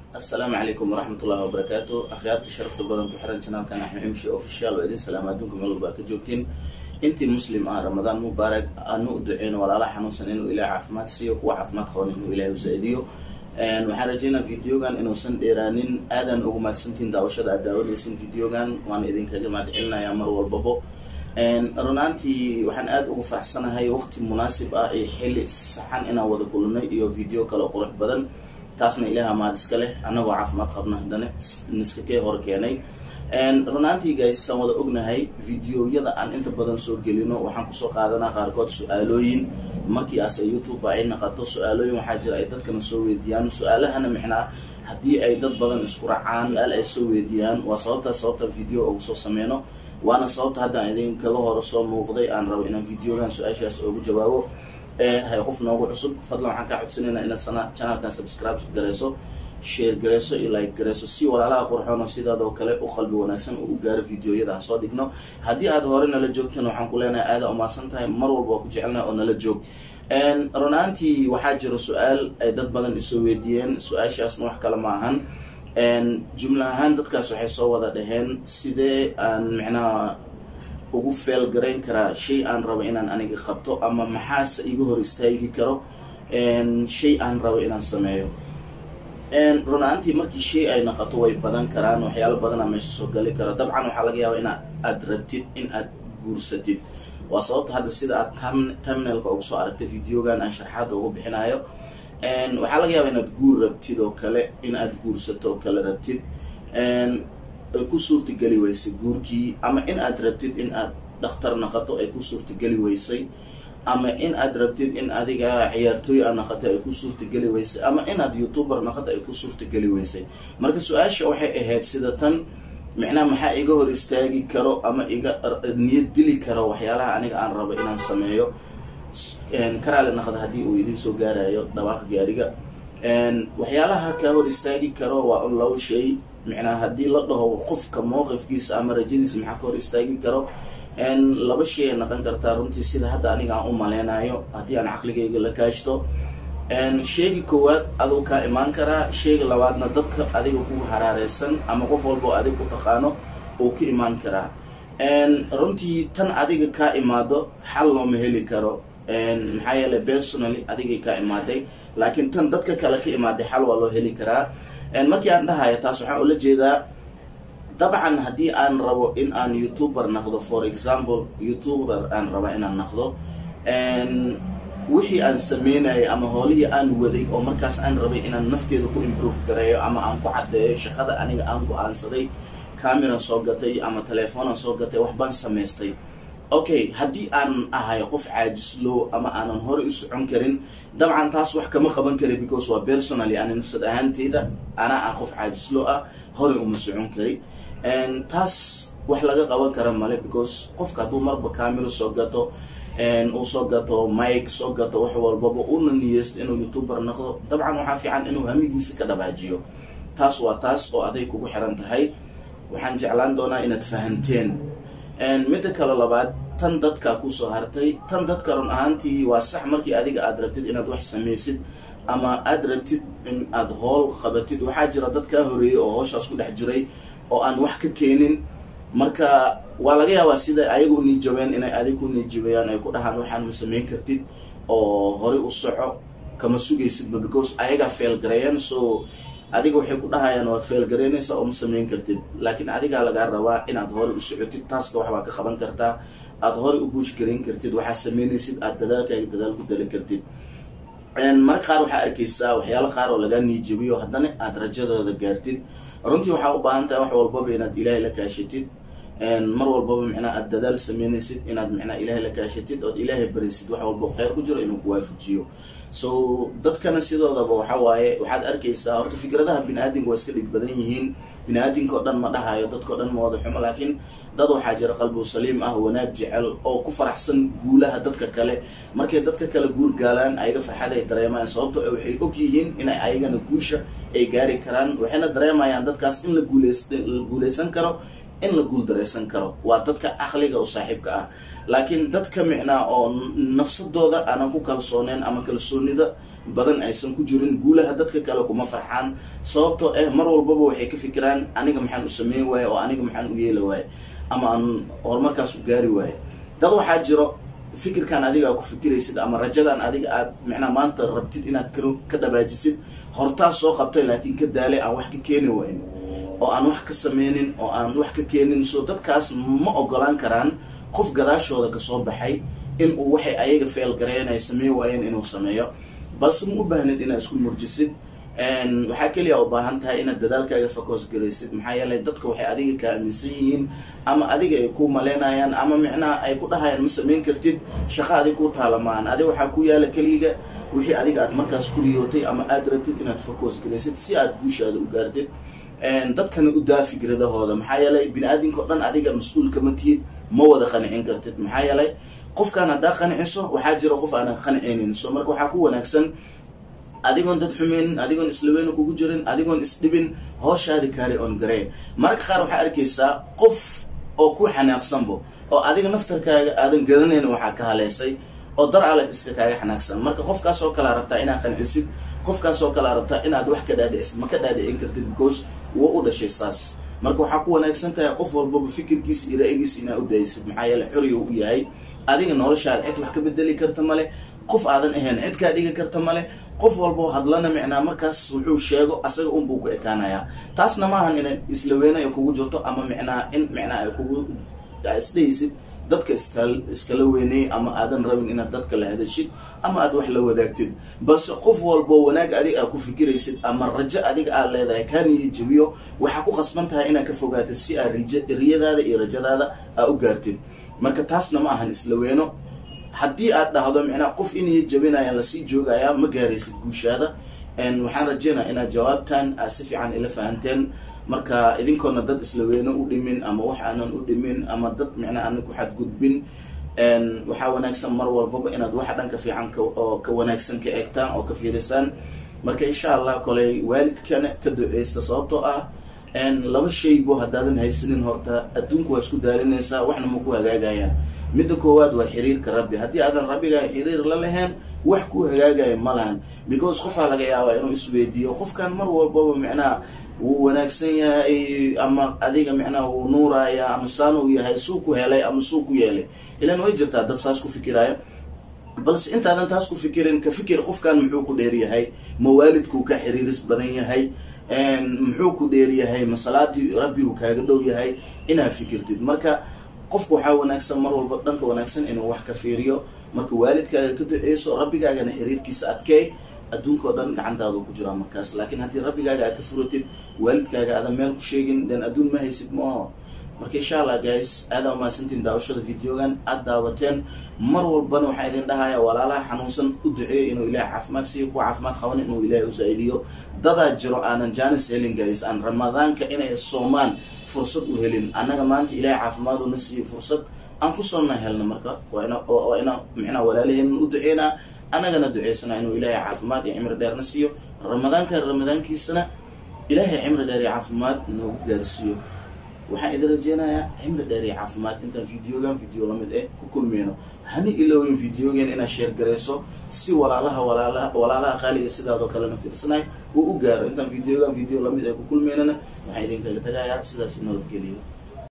asalaamu calaykum waraxmat ullahi wabarakaatu akhyaarta sharafta badan ku xiran janaalkan axmed imshi official oo idin salaama adduunka meel walba ka joogtiin intii muslim ah ramadaan mubaarak aanu u duceyno walaalaha xanuunsan inuu ilahay caafimaad siiyo kuwa caafimaad qaban inuu ilahay usaa-idiyo waxaan rajeynaa videogan inuusan dheeraanin aadan ugu mahadsantiin daawashada aad daawanaysin videogan waan idinkaga mahad celinayaa mar walbabo runaantii waxaan aada ugu faraxsanahay waqti munaasib ah iyo xili saxan inaan wada kulnay iyo video kale oo qurux badan taasna ilaah amaad iska leh annagoo caafimaad qabna haddana niskakee hor keenay runaantii gaysaan wada ognahay videoyada aan inta badan soo gelino waxaan kusoo qaadanaa qaarkood su-aalooyin markii ase youtube ay naqato su-aalooyin waxaa jira ay dadkana soo weydiiyaan su-aalahana mixnaa haddii ay dad badan isku racaan su-aal ay soo weydiiyaan waa sababtaa sababtaan video ugu soo sameyno waana sababta haddaan idinkaga hore soo muuqday aan rabo inaan videogan su-aashaas ugu jawaabo hay qof noogu cusub fadlan waxaan kaa codsanaynaa inaad sana channelkan subscribe gareyso share gareyso iyo like gareyso si walaalaha qurxoon oo sidaadoo kale u qalbi wanaagsan uu u gaaro videoyada aan soo dhigno haddii aad hore nala joogtana waxaan ku leenahay aada umaasan tahay mar walba waa ku jecelnahay oo nala joog runaantii waxaa jira su-aal ay dad badan isoo weydiiyeen su-aashaasna wax kale ma ahan jumla ahaan dadkaas waxay soo wada dhaheen sidee aan micnaha ugu feel garayn karaa shay aan rabo inaan aniga qabto ama maxaase iga hor istaagi karo shay aan rabo inaan sameeyo runaantii markii shay ay naqato way badan karaan waxyaalo badanaa meesha soo gali karo dabcan waxaa laga yaaba ina aad rabtid in aad guursatid waa sababta hadda sida aad terminalka uga soo aragtay videogan aan sharxaadda ugu bixinayo waxaa laga yaaba inaad guur rabtid oo kale in aad guursato oo kale rabtid ay ku suurtageli weysay guurkii ama in aad rabtid in aad dhakhtar naqato ay ku suurtageli weysay ama in aad rabtid in adiga ciyaartooy a naqato ay ku suurtageli weysay ama inaad youtuber naqato ay ku suurtageli weysay marka su-aasha waxay ahayd sida tan micnaha maxaa iga hor istaagi karo ama iga niyad dili karo waxyaalaha aniga aan rabo inaan sameeyo karaale naqda haddii uu idiin soo gaarayo dhawaaq gaariga waxyaalaha kaa hor istaagi karo waa un labo shay micnaha haddii la dhaho qofka mowqifkiisa ama rajadiisa maxaa ka hor istaagi karo laba shay ay naqon kartaa runtii sida hadda aniga aan u maleynayo haddii aan caqligayga la kaashto sheegi koowaad aduu kaa imaan karaa sheega labaadna dadka adiga ku haraareysan ama qof walba oo adiga ku taqaano uu ka imaan karaa runtii tan adiga kaa imaado xal looma heli karo maxaa yeeley personally adigay kaa imaaday laakiin tan dadka kale ka imaaday xal waa loo heli karaa markii aan dhahayo taas waxaan ula jeedaa dabcan haddii aan rabo in aan youtuber naqdo for example youtuber aan raba inaan naqdo wixii aan sameynayay ama hoolihii aan waday oo markaas aan rabay inaan nafteeda ku improve gareeyo ama aan ku caddeeyo shaqada aniga aan go-aansaday cameran soo gatay ama telefoonaan soo gatay wax baan samaystay okay haddii aan ahay qof caajislow ama aanan horey u socon karin dabcan taas wax kama qaban kari because waa personally ani nafsad ahaanteyda anaa ah qof caajislow ah horey uma socon kari taas wax laga qaban kara male because qofka hadduu marba camero soo gato uu soo gato mike soo gato wax walbaba una niyeysto inuu youtuber naqdo dabcan waxaa fiican inuu hamigiisa ka dhabaajiyo taas waa taas oo aday kugu xiran tahay waxaan jeclaan doonaa inaad fahanteen midda kale labaad tan dadkaa kusoo hartay tan dadka run ahaantii waa sax markii adiga aad rabtid inaad wax samaysid ama aad rabtid in aad hool qabatid waxaa jira dad kaa horeeyey oo hooshaas ku dhex jiray oo aan wax ka keenin marka waa laga yaabaa sida ayaga u niijabeen inay adig ku niijabayaan ay ku dhahaan waxaan ma samayn kartid oo horey u soco kama sugaysidba because ayagaa feelgareeyeen so adiga waxay ku dhahayaan waad feelgaraynaysaa oo ma samayn kartid laakiin adigaa lagaa rabaa inaad horey u socotid taasna waxbaa ka qaban kartaa aad horey u buush garayn kartid waxaa sameynaysid aad dadaalkaaga dadaal ku dali kartid marka qaar waxaa arkaysaa waxyaalo qaar oo lagaa niijabiyo haddana aad rajadooda gaartid runtii waxaa u baahan tahay wax walbaba inaad ilaahay la kaashatid mar walbaba micnaa aad dadaal sameynaysid inaad micnaa ilaahay la kaashatid ood ilaahay barisid wax walba kheyr ku jiro inuu kuwaafajiyo so dadkana sidoodaba waxa waaye waxaad arkaysaa horta fikradaha bini-aadinka waa iska dhig badan yihiin bini-aadinka oo dhan ma dhahayo dadkao dhan ma wada xumo laakiin dad waxaa jira qalbigu saliim ah wanaag jecel oo ku faraxsan guulaha dadka kale markay dadka kale guul gaalaan ayaga farxad ay dareemayaan sababto waxay og yihiin inay ayagana guusha ay gaari karaan waxayna dareemayaan dadkaas in la guuleys la guuleysan karo in la guul dareysan karo waa dadka aqliga oo saaxiibka ah laakiin dadka micnaa oo nafsadooda aanan ku kalsooneyn ama kalsoonida badan aysan ku jirin guulaha dadka kale kuma farxaan sababtoo eh mar walbaba waxay ka fikiraan aniga maxaan u sameyn waaye oo aniga maxaan u yeeli waaye ama aan horumarkaas u gaari waaye dad waxaa jiro fikirkan adiga aa ku fikiraysid ama rajadan adiga aad micnaa maanta rabtid inaad ka dhabaajisid hortaas soo qabtay laakiin ka daalay aan wax ka keeni wayn oo aan wax ka sameynin oo aan wax ka keenin so dadkaas ma ogolaan karaan qof gadaashooda kasoo baxay in uu waxay ayaga feelgareyn ay sameyn waayeen inuu sameeyo balse ma u baahnid inaad isku murjisid waxaa keliya u baahan tahay inaad dadaalkaaga focus garaysid maxaa yeelay dadka waxay adiga ka aaminsan yihiin ama adiga ay ku maleynayaan ama micnaha ay ku dhahayaan ma samayn kartid shaqa adig ku taalamaan adiga waxaa ku yaala keliga wixii adiga aad markaas ku riyootay ama aad rabtid inaad focus garaysid si aad guushaada u gaartid dadkana u daa fikradahooda maxaa yeelay bini aadamka o dhan adiga mas-uul kama tihid ma wada qanicin kartid maxaa yeelay qofkaan haddaa qaniciso waxaa jira qof aanan qanicaynin so marka waxaa ku wanaagsan adigoon dad xumeynin adigoon islaweyna kugu jirin adigoon isdhibin hooshaadi kaari on gareen mararka qaar waxaa arkaysaa qof oo ku xanaaqsanbo oo adiga naftarkaaga aadan garanayn waxaa ka haleysay oo dar aleg iska kaaga xanaaqsan marka qofkaas oo kalea rabtaa inaad qancisid qofkaas oo kalea rabtaa inaad wax ka dhaadhicisid ma ka dhaadhicin kartid because wuu u dhashay saas marka waxaa ku wanaagsan tahay qof walbaba fikirkiisa iyo ra-igiisa inaa u daysid maxaa yeele xoriga u yahay adiga noloshaada cid wax ka bedeli karta male qof aadan ahayn cid kaa dhigi karta male qof walboo hadlana micnaa markaas wuxuu sheego asaga unbuu ku ekaanayaa taasna maahan inay islaweyne ay kugu jirto ama micnaa in micnaa ay kugu isdhaysid dadka iskal iskala weyney ama aadan rabin inaad dadka la hadashid ama aad wax la wadaagtid balse qof walboo wanaag adiga aad ku fikiraysid ama rajo adiga aad leedahay kaa niya jabiyo waxaa ku khasban tahay inaad ka fogaatid si aad rij riyadaada iyo rajadaada aa u gaartid marka taasna ma ahan islaweyno haddii aad dhahdo micnaa qof inay jabinayaan lasii joogayaa ma gaaraysid guushaada waxaan rajeynaya inaad jawaabtan aad si fiican ila fahanteen marka idinkoona dad islaweyne u dhimin ama wax aanan u dhimin ama dad micnaa aanan ku xadgudbin waxaa wanaagsan mar walbaba inaad waxa dhanka fiican oo ka wanaagsan ka eegtaan oo ka fiirisaan marka insha allah koley waalidkana ka duceysta sababtoo ah laba shaybo haddaadan haysanin horta adduunku waa isku daalinaysaa waxna ma ku hagaagayaan midda koowaad waa xiriirka rabbi haddii aadan rabbigaa xiriir la lahayn wax ku hagaagaya ma lahan because qofaa laga yaabaa inuu isweydiiyo qofkan mar walbaba micnaha wuu wanaagsan yahay ama adiga micnaha wuu nuuraya ama saan uu yahay suu ku helay ama suu ku yeelay ilan way jirtaa dad saas ku fikiraayo balse intaadan taas ku fikirin ka fikir qofkan muxuu ku dheer yahay ma waalidkuu ka xiriiris badan yahay muxuu ku dheer yahay ma salaadii rabbigu kaaga dhow yahay inaad fikirtid marka qofku waxaa wanaagsan mar walba dhanka wanaagsan inuu wax ka fiiriyo marka waalidkaaga ka duceyso rabbigaagana xiriirkiisa adkeey adduunka oo dhan gacantaada ku jiraa markaas laakiin haddii rabbigaaga aad ka furatid waalidkaaga aadan meel ku sheegin den adduun ma haysid ma aho marka insha allah guys aadaa umahadsantiin daawashada videogan aad daawateen mar walbana waxaa idin dhahaya walaalaha xanuunsan u duceeyo inuu ilahay caafimaad siiyo kuwa caafimaad qaban inuu ilaahay u saa-idiyo dadaa jiro aanan janis helin guys aan ramadaanka inay soomaan fursad u helin annaga maanta ilahay caafimaaduna siiyo fursad aan kusoona helna marka waa ina waa ina micnaa walaalaheen u duceynaa annagana duceysana inuu ilaahay caafimaad iyo cimri dheerna siiyo ramadaanka ramadaankiisana ilaahay cimri dheer iyo caafimaad noogu gaarsiiyo waxaan idin rajeynayaa cimri dheer iyo caafimaad intaan videogan video lamid eh ku kulmeyno hani ilowin videogan inaad sheer garayso si walaalaha walaalaha walaalaha qaaliga sidaadoo kalena fiirsanay uu u gaaro intaan videogan video lamid eh ku kulmeynana waxaan idinkaga tagayaa sidaas nabadgeliyo